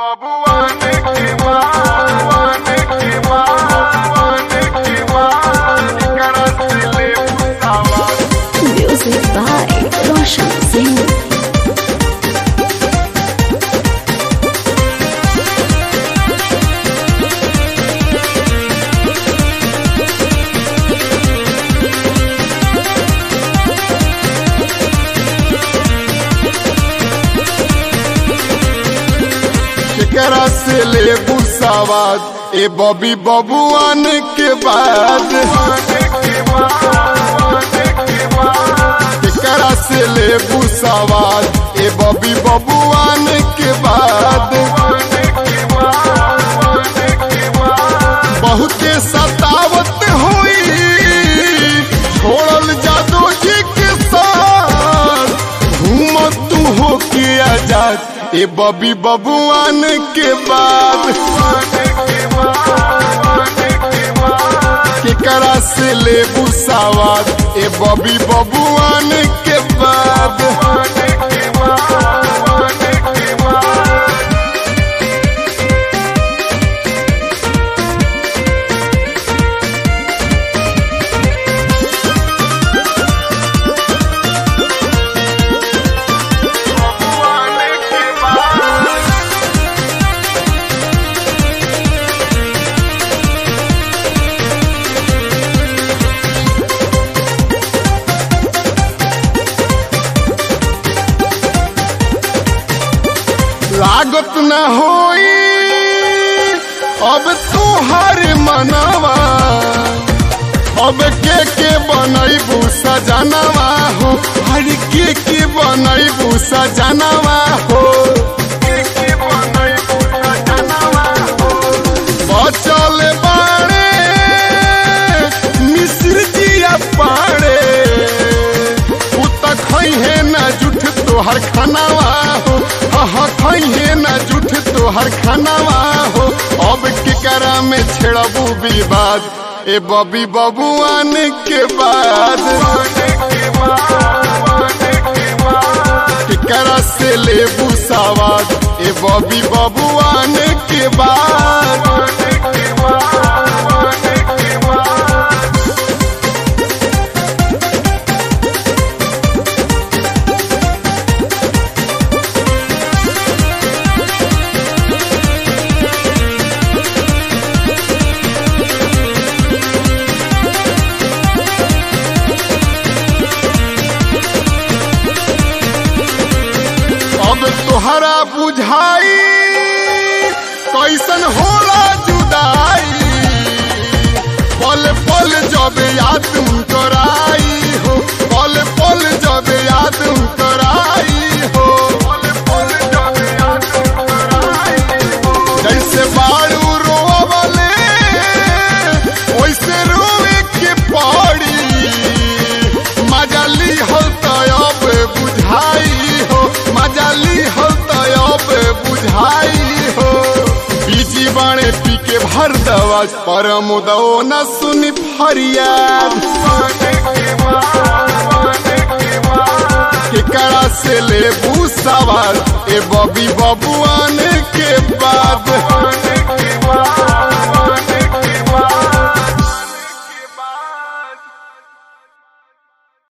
Babuane que babuane que babuane que babuane Karasile Musawa Music by Roshan Singh. केकरा से ले बुसावाद ए बबी बबुआन के बाद केकरा से ले बुसावाद ए बबी बबुआन के बाद बहुते सतावत हुई छोड़ल जादू जी के साथ घूमत तू हो के आजाद ए बबी बबुआन के बाद केकरा से ले बुसावाद ए बबी बबुआन के बाद लागत न होई अब तुहार मनवा अब के के बनैबू सजनवा हो हर के के बनैबू सजनवा हो बचल बाड़े मिश्र जिया पाड़े उ त खैहे न जुठ तोहर खानावा हो हाँ खैहे न जुठ तोहर खानावा हो अब केकरा में छेड़बू विवाद ए बबी बबुआन के बाद केकरा से लेबू सवाद ए बबी बबुआन के बाद अब तोहरा बुझाई कैसन होला जुदाई पल पल जब याद कराई हो पल पल जब याद कराई हो जैसे बाड़ू रोवले वैसे रोवे के पड़ी मजाली हो तब बुझाई हो मजाली हो तब बुझाई हो बीजी बाणे पी के भर दवा परम दो न सुनी फरियाद केकरा से ले सवाल ए बबी बबुआन के बाद